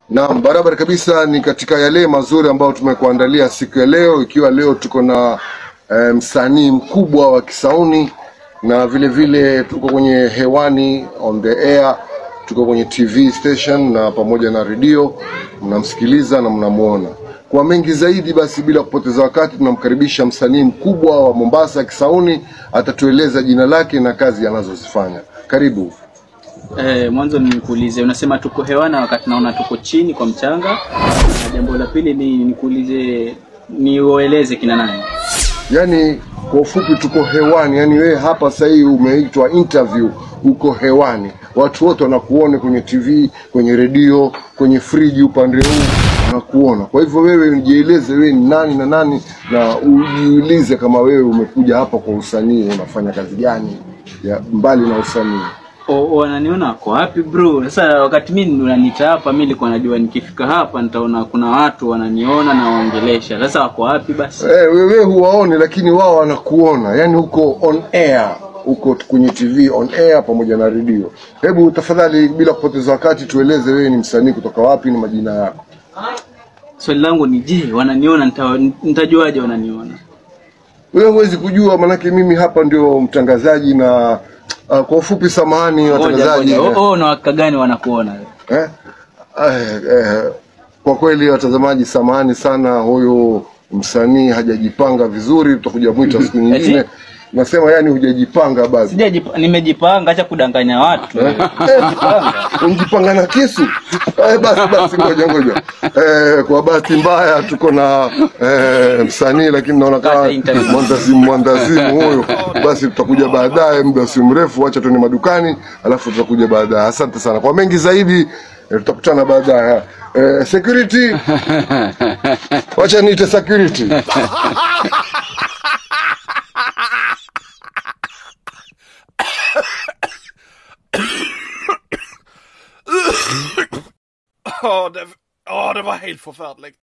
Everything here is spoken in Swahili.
Naam, barabara kabisa. Ni katika yale mazuri ambayo tumekuandalia siku ya leo, ikiwa leo tuko na eh, msanii mkubwa wa Kisauni na vile vile tuko kwenye hewani on the air, tuko kwenye TV station na pamoja na redio, mnamsikiliza na mnamuona. Kwa mengi zaidi, basi bila kupoteza wakati, tunamkaribisha msanii mkubwa wa Mombasa Kisauni, atatueleza jina lake na kazi anazozifanya. Karibu. Eh, mwanzo nikuulize, unasema tuko hewana wakati naona tuko chini kwa mchanga, na jambo la pili ni nikuulize, niueleze kina nani? Yaani kwa ufupi tuko hewani, yaani wewe hapa sasa hivi umeitwa interview, uko hewani, watu wote wanakuona kwenye TV, kwenye redio, kwenye friji upande huu wanakuona. Kwa hivyo wewe jieleze, wewe ni nani na nani, na ujiulize kama wewe umekuja hapa kwa usanii, unafanya kazi gani ya mbali na usanii. O, o, wananiona wako wapi bro? Sasa wakati mimi unaniita hapa, mimi nilikuwa najua nikifika hapa nitaona kuna watu wananiona na waongelesha. Sasa wako wapi basi? Eh, wewe huwaoni, lakini wao wanakuona, yaani uko on air, uko kwenye TV on air pamoja na redio. Hebu tafadhali, bila kupoteza wakati, tueleze wewe ni msanii kutoka wapi, ni majina yako. Swali langu ni je, wananiona nita- nitajuaje wananiona? Wewe huwezi kujua, manake mimi hapa ndio mtangazaji na uh, kwa ufupi, samahani Ngoja watangazaji ngoja. Oh, oh, na wakaka gani wanakuona? eh, eh, eh, kwa kweli watazamaji, samahani sana, huyu msanii hajajipanga vizuri, tutakuja mwita siku nyingine. Eti? Nasema yani hujajipanga bado. Sijajipa, nimejipanga, acha kudanganya watu. Eh, unjipanga na kisu eh, basi basi, ngoja ngoja. Eh, kwa bahati mbaya tuko na eh, msanii lakini naona kama Pata interview. mwandazimu mwandazimu huyo. Basi tutakuja baadaye, muda si mrefu, wacha tuende madukani, alafu tutakuja baadaye. Asante sana kwa mengi zaidi, eh, tutakutana baadaye. Eh, security, wacha niite security. Ja, det, ja, det var helt förfärligt.